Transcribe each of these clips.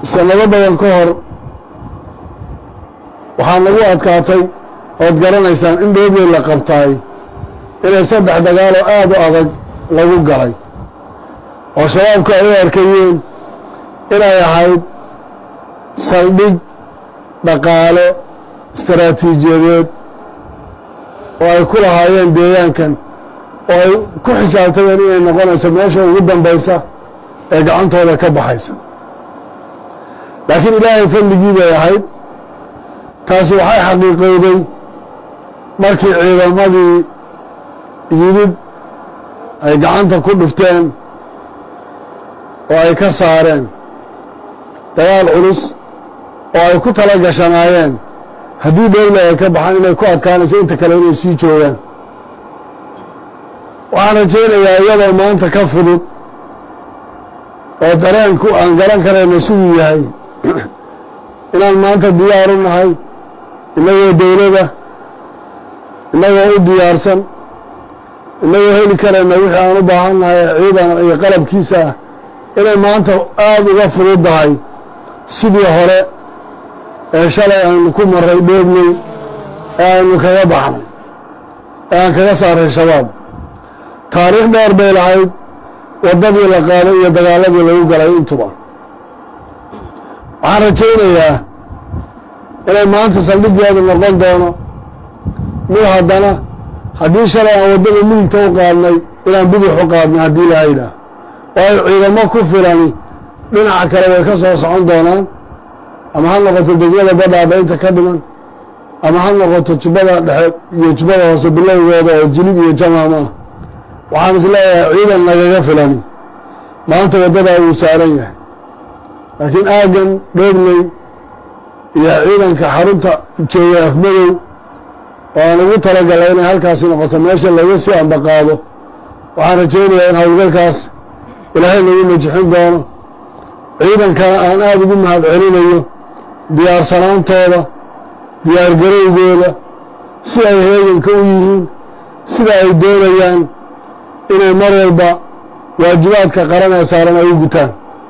sanado badan ka hor waxaa nagu adkaatay ood garanaysaan in dhoobey la qabtaay inay saddex dagaaloo aada u adag lagu galay oo shabaabku ay u arkayeen inay ahayd saldhig dhaqaale istaraatiijiyadeed oo ay ku lahaayeen deegaankan oo ay ku xisaabtameen inay noqonayso meesha ugu dambaysa ee gacantooda ka baxaysa laakiin ilaahay fadligii bay ahayd taasi waxay xaqiiqowday markii ciidamadii yimid ay gacanta ku dhufteen oo ay ka saareen dagaal culus oo ay ku tala gashanaayeen haddii dhowle ay ka baxaan inay ku adkaanayso inta kale inay sii joogaan waxaan rajaynayaa iyadoo maanta ka fudud oo dareenku aan garan karayno siduu yahay inaan maanta diyaar u nahay innagoo dowlada innagoo u diyaarsan innagoo heli karayna wixii aan u baahan nahay ciidan iyo qalabkiisa ah inay maanta aada uga fududdahay sidii hore ee shalay aynu ku maray dhoobney ee aynu kaga baxnay ee aan kaga saaray shabaab taariikh dheer bay lahayd waddadii la qaaday iyo dagaaladii lagu galay intuba waxaan rajaynayaa inay maanta saldhiggeedu noqon doono mid haddana haddii shalay aan waddada midigta u qaadnay inaan bidix u qaadnay haddii laha yidhaah waayo ciidamo ku filani dhinaca kale way ka soo socon doonaan ama ha noqoto degmada badhaadha inta ka dhiman ama ha noqoto jubbada dhexe iyo jubbada hoose bilowgeeda oo jilib iyo jamaam ah waxaan is leeyahay ciidan nagaga filani maanta waddadaa wuu saaran yahay laakiin aaggan dhoobney iyo ciidanka xarunta jooga afmadow oo aan ugu talagalay inay halkaasi noqoto meesha laga sii ambaqaado waxaan rajaynayaa in howlgalkaas ilaahay lagu najixin doono ciidankana aan aada ugu mahad celinayo diyaarsanaantooda diyaargarowgooda si ay heeganka u yihiin sida ay doonayaan inay mar walba waajibaadka qaran ee saaran ay u gutaan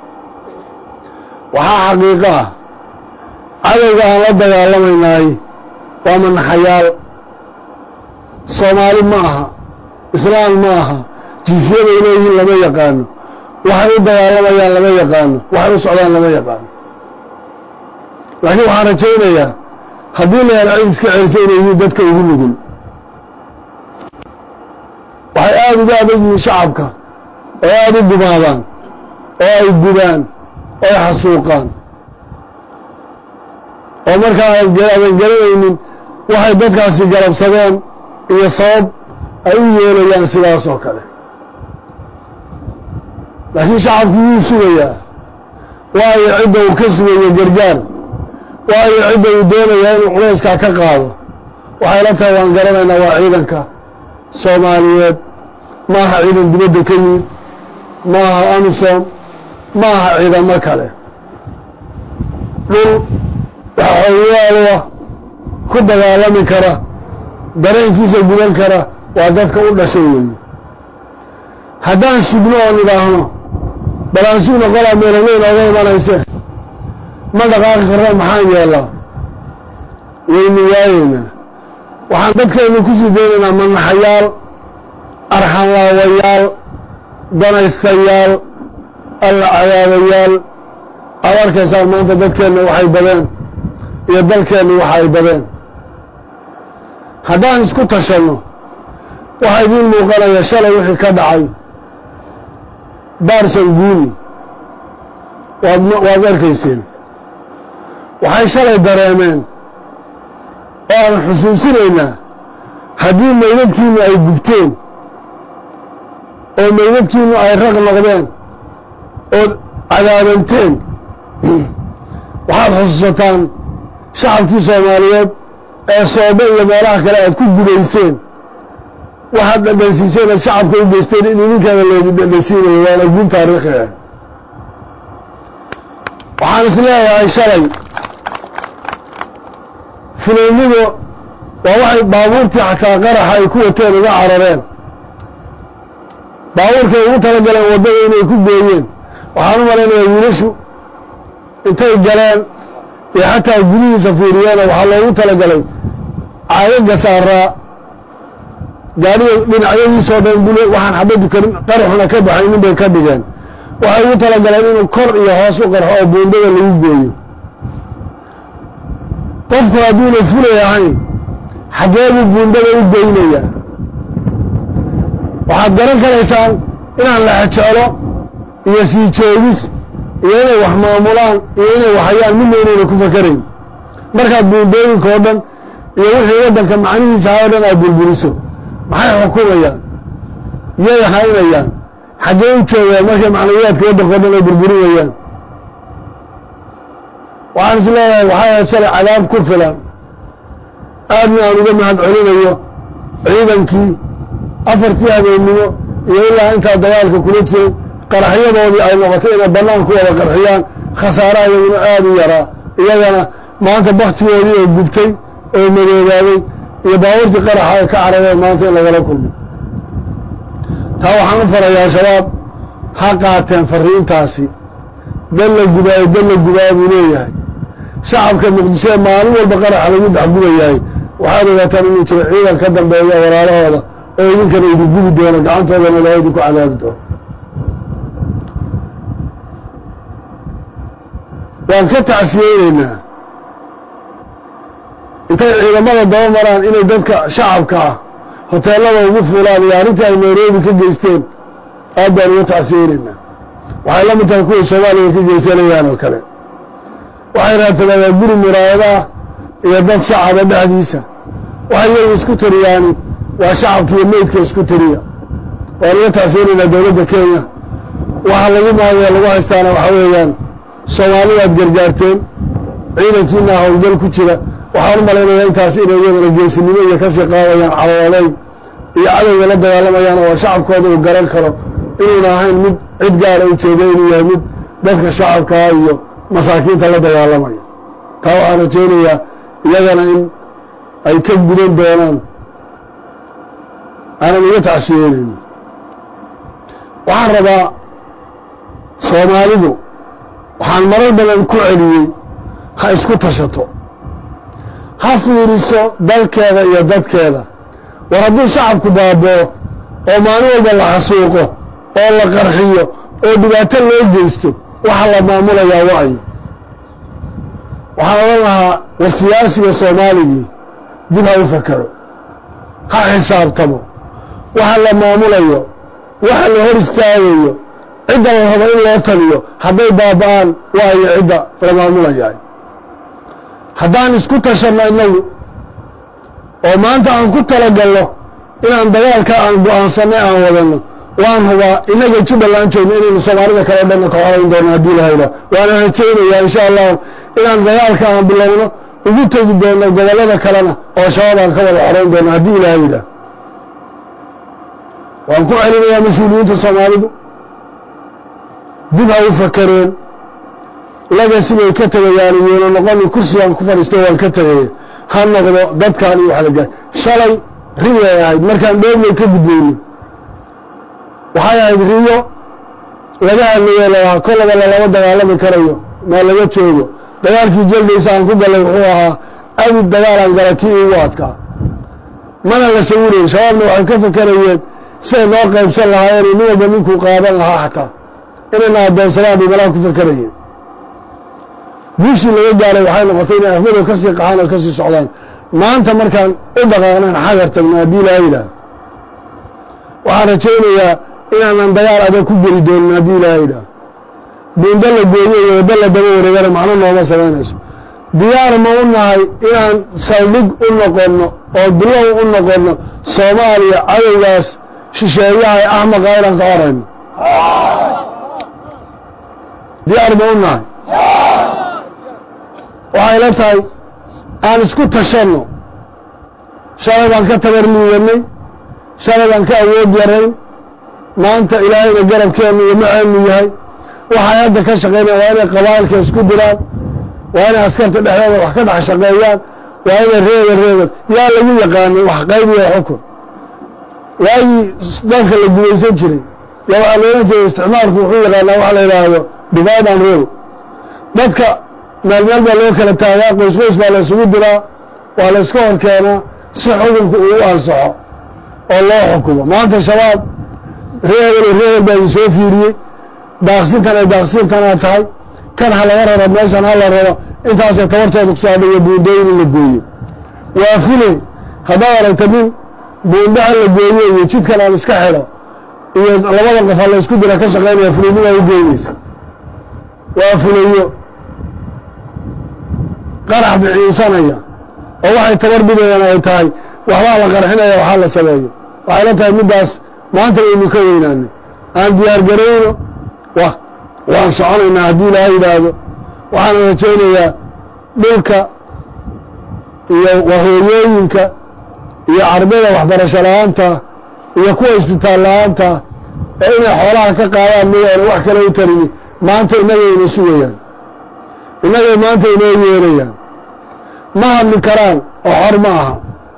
waxaa xaqiiqo ah cadowga aan la dagaalamaynaay waa manaxayaal soomaali ma aha islaam ma aha jinsiyaday leeyihiin lama yaqaano waxay u dagaalamayaan lama yaqaano waxay u socdaan lama yaqaano laakiin waxaan rajaynayaa haddii la helo cid iska celisa inay yihiin dadka ugu nugul waxay aada uga adag yihiin shacabka oo aada u gumaadaan oo ay gubaan oo ay xasuuqaan oo markaa aadan garanaynin waxay dadkaasi galabsadeen iyo sabab ay u yeelayaan sidaas oo kale laakiin shacabkii wuu sugayaa waayo cidda uu ka sugayo gargaar waayo cidda uu doonayaa inuu culayskaa ka qaado waxay la tahay waan garanaynaa waa ciidanka soomaaliyeed ma aha ciidan dibadda ka yimid ma aha amisom ma aha ciidamo kale dhul waxaoyaaloa ku dagaalami kara dareenkiisa gudan kara waa dadka u dhashay weeye haddaan sugno oo nidhaahno bal aan sugno qolaa meelaweyn oga imanayse ma dhaqaaqi karno maxaan yeellaa waynu waayeynaa waxaan dadkeennu ku sii daynaynaa manaxayaal arxanlaawayaal danaystayaal alla cadaabayaal aad arkaysaan maanta dadkeenna waxay badeen iyo dalkeenna waxa ay badeen haddaan isku tashanno waxaa idiin muuqanaya shalay wixii ka dhacay baarson guuni waad waad arkayseen waxay shalay dareemeen oo aan xusuusinaynaa haddii maydadkiinu ay gubteen oo maydadkiinu ay raq noqdeen ood cadaabanteen waxaad xusuusataan shacabkii soomaaliyeed ee soobe iyo meelaha kale aad ku gubayseen waxaad dhadhansiiseen aad shacabka u geysteen in idinkaana loogu dhadhansiinayo waana guul taariikhi ah waxaan is leeyahay shalay fulaynidu waa waxay baabuurtii xataa qaraxa ay ku wateen uga carareen baabuurkay ugu talagaleen waddada inay ku gooyeen waxaan u malaynayaa wiilashu intay galeen iyo xataa gudihiisa fiiriyeena waxaa loogu talagalay caagaga saaraa gaadhiga dhinacyadiisoo dhan bule waxaan xabadu karin qaraxuna ka baxaynin bay ka dhigeen waxay ugu talagaleen inuu kor iyo hoos u qarxo oo buundada lagu gooyo qofku hadduuna fulay ahayn xaggee buu buundada u goynayaa waxaad garan karaysaan inaan la xejeclo iyo sii joogis iyo inay wax maamulaan iyo inay waxayaan midna inayna ku fakarayn markaad buundooyinka oo dhan iyo wixii waddanka macnihiisa ha o dhan aad bulbuliso maxay xukumayaan yay haynayaan xaggee u joogaan markay macnawiyaadka waddanka o dhan ay burburinayaan waxaan is leeyahay waxay ahayd shalay cadaab ku filan aadna aan uga mahad celinayo ciidankii afartii habeennimo iyo ilaa intaa dagaalka kula jiray qaraxyadoodii ay noqotay inay bannaan ku wada qarxiyaan khasaaraha iyaguna aada u yaraa iyagana maanta baktigoodii oo gubtay oo madoobaaday iyo baabuurtii qaraxa ay ka carareen maanta in lagala kulmo taa waxaan u farayaa shabaab ha qaateen fariintaasi dal la gubaayo dal la gubaayo buu leeyahay shacabka muqdishoe maalin walba qaraxa lagu dexgubayahay waxaad ogaataan inuu jiro ciidan ka dambeeya walaalahooda oo idinkana idin gubi doono gacantoodana loo idinku cadaabi doono waan ka tacsiyeyneynaa intay ciidamada daba maraan inay dadka shacabka ah hoteelada ugu fuulaan iyo arrintii ay nairobi ka geysteen aad baan uga tacsiyeyneynaa waxay la mid tahay kuway soomaaliya ka geysanayaan oo kale waxay raadsadaan guri muraayadaah iyo dad shacaba dhexdiisa waxay iyagu isku tiriyaani waa shacabka iyo meydka isku tiriya waan uga tacsiyeynaynaa dowladda kenya waxa lagu maagaya lagu haystaana waxa weeyaan soomaalidaad gargaarteen ciidankiina howlgal ku jira waxaan u malaynayaa intaas inay iyadana geesinimo iyo kasii qaadayaan calooday iyo cadowga la dagaalamayaan oo shacabkooda uu garan karo inuuna ahayn mid cid gaara u jeeda inuu yahay mid dadka shacabkaa iyo masaakiinta la dagaalamaya taa waxaan rajaynayaa iyagana in ay ka gudan doonaan aanan uga tacsiyeynayno waxaan rabaa soomaalidu waxaan marar badan ku celiyey ha isku tashato ha fiiriso dalkeeda iyo dadkeeda war hadduu shacabku baaboo oo maalin walba la xasuuqo oo la qarxiyo oo dhibaato loo geysto waxa la maamulayaa wa'yo waxaan odhan lahaa war siyaasiga soomaaligii dib ha u fakaro ha xisaabtamo waxa la maamulayo waxa la hor istaagayo cidda la rabo in loo taliyo hadday baaba-aan waayo cidda la maamulayahay haddaan isku tashanno innagu oo maanta aan ku talagalno inaan dagaalka aan go-aansanay aan wadanno waan hubaa innaga jubbaland joogno inaynu soomaalida kale o dhanna ka horayn doono haddii la hayla waana rajaynayaa insha allahu inaan dagaalka aan bilowno ugu tegi doono gobollada kalena oo shabaab aan ka wada xorayn doono haddii ilaha yidhaah waan ku celinayaa mas-uuliyiinta soomaalidu dib ha u fakareen laga sibay ka tegayaan iyuuna noqoni kursigaan ku fadhiisto waan ka tegaya ha noqdo dadkaan iyo wax la gaay shalay riyay ahayd markaan dheegnay ka gudbayno waxay ahayd riyo laga hadlayo lalahaa kollaba lalama dagaalami karayo maa laga joogo dagaalkii jaldaysa aan ku gallay wuxuu ahaa abid dagaalaan gala kii igu adkaa mana la sawirayn shabaabna waxay ka fakarayeen siday noo qaybsan lahaayeen nin walba ninkuu qaadan lahaa xataa inayna addoonsadaan bay malaha ku fakarayeen guushii laga gaaray waxay noqotay inay ahmadow ka sii qaxaan oo ka sii socdaan maanta markaan u dhaqaaqnaan xagar tagna haddii ilaa yidhaah waxaan rajaynayaa inaanan dagaal adag ku geli doonin haddii ilaa yidhaah buundo la gooyo iyo waddo la daba wareegana macno nooma samaynayso diyaar ma u nahay inaan saldhig u noqonno oo bilow u noqonno soomaaliya cadowgaas shisheeyaha ee axmaqa inaan ka horayno diyaar ma u nahay waxay la tahay aan isku tashanno shalay baan ka tabar liidanay shalay baan ka awood yarayn maanta ilaahayna garabkeennu iyo maceenu yahay waxay hadda ka shaqaynaya waa inay qabaa'ilka isku diraan waa inay askarta dhexdeeda wax ka dhex shaqeeyaan waa inay reeba reeban yaa lagu yaqaanay wax qaybiya xukun waagii dalka la gumaysan jiray yaa waxaa loolan jiray isticmaalku wuxuu yaqaanaa waxa la yidhaahdo divide and rule dadka meel meel baa loo kala taagaa qoys qoys baa la isugu diraa waa la iska hor keenaa si xukunka uu u ansaxo oo loo xukumo maanta shabaab reebel reebel baa idin soo fiiriyey daaqsintan ay daaqsintanaa tahay kan ha laga raro meeshan ha la raro intaasay tabartooda kusoo hadhay iyo buundooyin in la gooyo waa fule haddaad aragta nin buundaha la gooyo iyo jidkan aan iska xidho iyo labada qof ha la isku dira ka shaqaynaya fulaynimaa u geynaysa waa fulayo qarax biciinsanaya oo waxay tabar bidayaan ay tahay waxbaa la qarxinaya waxaa la sameeyo waxay la tahay middaas maanta waynu ka weynaanay aan diyaar garayno wa waan soconaynaa haddii ilaaha yidhaahdo waxaana rajaynayaa dhulka iyo wahooyooyinka iyo ardayda waxbarasho la-aanta iyo kuwa isbitaal la-aanta ee inay xoolaha ka qaadaan mooyaane wax kale u tarini maanta innagay ina sugayaan innagay maanta inoo yeerayaan ma hadli karaan oo xor ma aha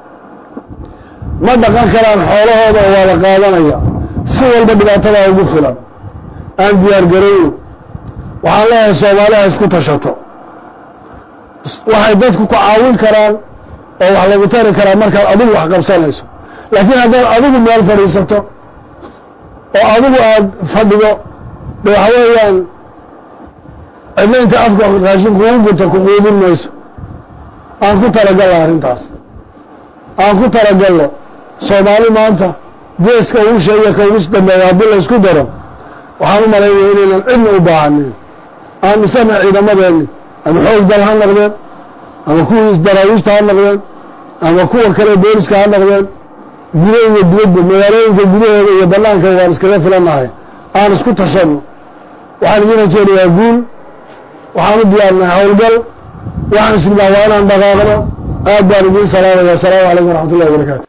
ma dhaqan karaan xoolahooda oo waa la qaadanaya si walba dhibaatadaa ugu filan aan diyaar garayno waxaan leeyahay soomaaliha isku tashato waxay dadku ku caawin karaan oo wax lagu tari karaa markaad adigu wax qabsanayso laakiin haddaad adigu meel fadhiisato oo adigu aada fadhido de waxa weeyaan cidna inta afka raashin kugu gunta ku quudin mayso aan ku talagalno arrintaas aan ku talagalno soomaali maanta geeska ugu sheegaya ka ugu dambeeya haddii la isku daro waxaan u malaynaya inaynan cidna u baahanin aan isana ciidamadeenni ama xoog dal ha noqdeen ama kuwii isdaraawiishta ha noqdeen ama kuwa kale booliska ha noqdeen gudo iyo dibadba magaalooyinka gudahooda iyo banaanka waan iskaga filannahay aan isku tashanno waxaan idiin rajeynayaa guul waxaan u diyaarnahay howlgal waxaan isnibaa waa inaan dhaqaaqno aad baan idiin salaamaya asalaamu calaykum waraxmat ullahi wabarakaatu